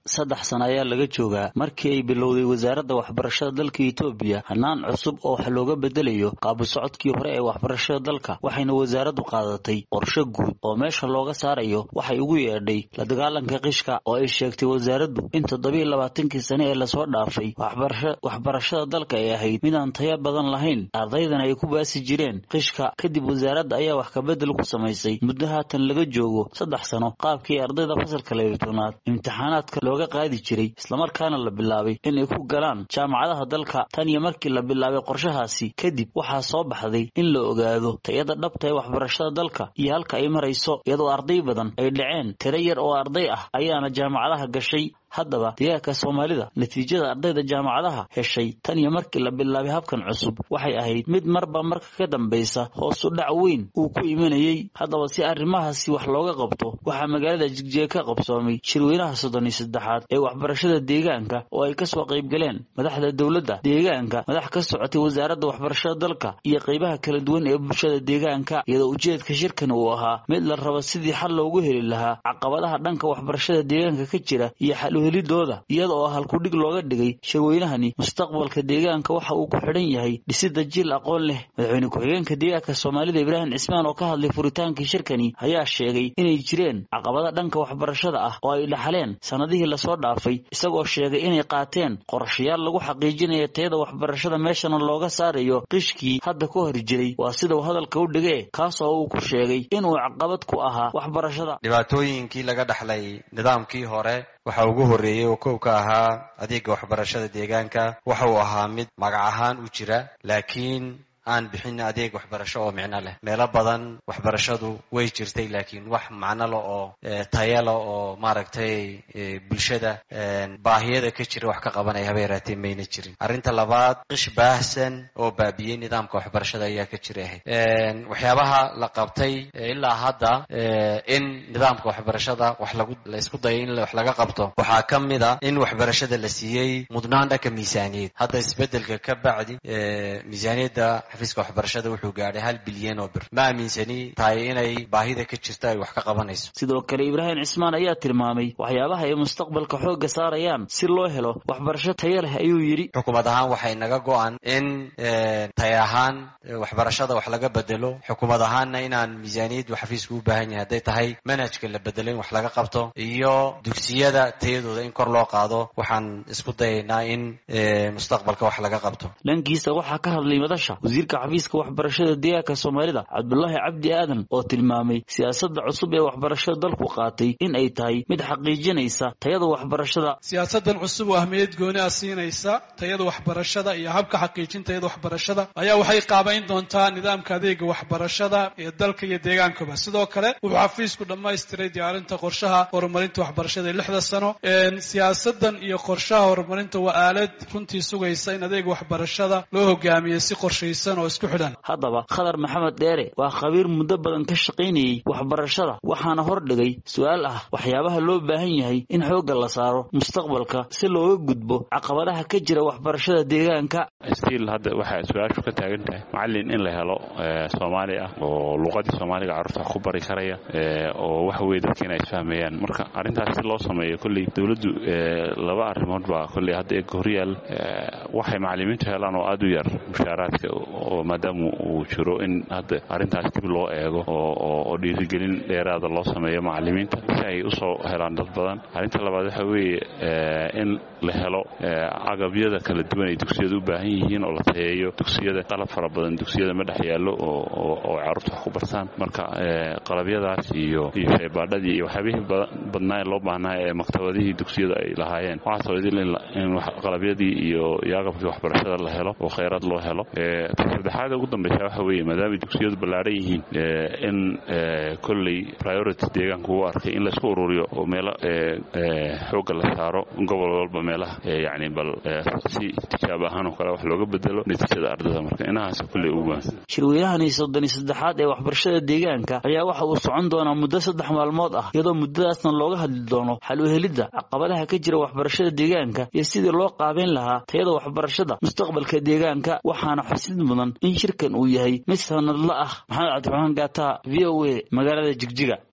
saddex sano ayaa laga joogaa markii ay bilowday wasaaradda waxbarashada dalka etoobiya hanaan cusub oo wax looga bedelayo qaabu socodkii hore ee waxbarashada dalka waxayna wasaaraddu qaadatay qorshe guud oo meesha looga saarayo waxay ugu yeedhay la dagaalanka qishka oo ay sheegtay wasaaraddu in toddobiiyo labaatankii sane ee lasoo dhaafay waxbarashada dalka ay ahayd midaan taya badan lahayn ardaydana ay ku baasi jireen qishka kadib wasaaradda ayaa wax kabedel ku samaysay muddo haatan laga joogo saddex sano qaabkii ardayda fasalka labatoonaad imtixaanaadka looga qaadi jiray islamarkaana la bilaabay inay ku galaan jaamacadaha dalka tan iyo markii la bilaabay qorshahaasi kadib waxaa soo baxday in la ogaado tayada dhabta ee waxbarashada dalka iyo halka ay marayso iyadoo arday badan ay dhaceen tiro yar oo arday ah ayaana jaamacadaha gashay haddaba deegaanka soomaalida natiijada ardayda jaamacadaha heshay tan iyo markii la bilaabay habkan cusub waxay ahayd mid marba marka ka dambaysa hoosu dhac weyn uu ku imanayey haddaba si arrimahaasi wax looga qabto waxaa magaalada jigjiga ka qabsoomay shirweynaha soddon iyo saddexaad ee waxbarashada deegaanka oo ay kasoo qaybgaleen madaxda dowladda deegaanka madax ka socotay wasaaradda waxbarashada dalka iyo qaybaha kala duwan ee bulshada deegaanka iyadoo ujeedka shirkan uu ahaa mid la rabo sidii xal loogu heli lahaa caqabadaha dhanka waxbarashada deegaanka ka jira iyo xal helidooda iyada oo halkudhig looga dhigay shirweynahani mustaqbalka deegaanka waxa uu ku xidhan yahay dhisida jiil aqoon leh madaxweyne ku-xigeenka deegaanka soomaalida ibraahim cismaan oo ka hadlay furitaankii shirkani ayaa sheegay inay jireen caqabada dhanka waxbarashada ah oo ay dhaxaleen sannadihii lasoo dhaafay isagoo sheegay inay qaateen qorshayaal lagu xaqiijinayo tayada waxbarashada meeshana looga saarayo qishkii hadda ka hor jiray waa sida uu hadalka u dhigee kaas oo uu ku sheegay inuu caqabad ku ahaa waxbarashada dhibaatooyinkii laga dhaxlay nidaamkii hore waxa ugu horreeyey oo kow ka ahaa adeega waxbarashada deegaanka waxa uu ahaa mid magac ahaan u jira laakiin aan bixin adeeg waxbarasho oo micno leh meelo badan waxbarashadu way jirtay laakiin wax macno le oo tayale oo maaragtay bulshada baahiyada ka jira wax ka qabanaya haba yaraatee mayna jirin arrinta labaad qish baahsan oo baabiyey nidaamka waxbarashada ayaa ka jira ahayd waxyaabaha la qabtay ilaa hadda in nidaamka waxbarashada wax lagu la isku dayay in wax laga qabto waxaa ka mid a in waxbarashada la siiyey mudnaan dhanka miisaaniyad hadda isbedelka ka bacdi miisaaniyadda xafiiska waxbarashada wuxuu gaadhay hal bilyan oo bir ma aaminsani tahay inay baahida ka jirto ay wax ka qabanayso sidoo kale ibraahim cismaan ayaa tilmaamay waxyaabaha ay mustaqbalka xoogga saarayaan si loo helo waxbarasho taya leh ayuu yidhi xukuumad ahaan waxay naga go-an in taya ahaan waxbarashada wax laga bedelo xukuumad ahaanna inaan miisaaniyaddu xafiisku u baahan yahay hadday tahay manhajka la bedelo in wax laga qabto iyo dugsiyada tayadooda in kor loo qaado waxaan isku dayaynaa in mustaqbalka wax laga qabto dhankiisa waxaa ka hadlay madasha wasiirka xafiiska waxbarashada deegaanka soomaalida cabdulaahi cabdi aadan oo tilmaamay siyaasadda cusub ee waxbarashada dalku qaatay in ay tahay mid xaqiijinaysa tayada waxbarashada siyaasadan cusub oo ahmiyad gooni ah siinaysa tayada waxbarashada iyo habka xaqiijin tayada waxbarashada ayaa waxay qaabayn doontaa nidaamka adeega waxbarashada ee dalka iyo deegaankaba sidoo kale wuxuu xafiisku dhammaystiray diyaarinta qorshaha horumarinta waxbarashada ee lixda sano siyaasadan iyo qorshaha horumarinta waa aalad runtii sugaysa in adeega waxbarashada loo hogaamiyo si qorshaysan oo isku xidhan haddaba khadar maxamed dheere waa khabiir muddo badan ka shaqaynayey waxbarashada waxaana hordhigay su-aal ah waxyaabaha loo baahan yahay in xoogga la saaro mustaqbalka si looga gudbo caqabadaha ka jira waxbarashada deegaanka stiil hadda waxay su-aashu ka taagan tahay macallin in la helo soomaali ah oo luqadii soomaaliga carruurta wax ku bari karaya oo waxa weye dadka inay isfahmayaan marka arrintaas si loo sameeyo kolley dowladdu laba arrimood baa kolley hadda eega horyaal waxay macallimiintu helaan oo aada u yar mushaaraadka oo maadaama uu jiro in hadda arrintaas dib loo eego oo dhiirigelin dheeraada loo sameeyo macallimiinta si ay usoo helaan dad badan arrinta labaad waxa weeye in la helo agabyada kala duwan ay dugsiyada u baahan yihiin oo la tayeeyo dugsiyada qalab fara badan dugsiyada ma dhex yaallo oo carruurta wax ku bartaan marka qalabyadaas iyo iyo shaybaadhadii iyo waxyaabihii badnaa ee loo baahnaa ee maktabadihii dugsiyada ay lahaayeen waxaasoo idil in qalabyadii iyo iyo agabkii waxbarashada la helo oo kheyraad loo helo saddexaada ugu dambeysa waxa weeye maadaamay dugsiyadu ballaadhan yihiin in kolley priority deegaanka uu arkay in laysku ururiyo oo meelo xoogga la saaro gobol walba meelaha yani bal si tijaab ahaan oo kale wax looga bedelo natiijada ardada marka inahaas kolley ugu waan shirweynahani soddon iyo saddexaad ee waxbarashada deegaanka ayaa waxa uu socon doonaa muddo saddex maalmood ah iyadoo muddadaasna looga hadli doono xal u helidda caqabadaha ka jira waxbarashada deegaanka iyo sidii loo qaabeyn lahaa tayada waxbarashada mustaqbalka deegaanka waxaana xusid mudan in shirkan uu yahay mid sanadla ah maxamed cabdiraxmaan gaata v o a magaalada jigjiga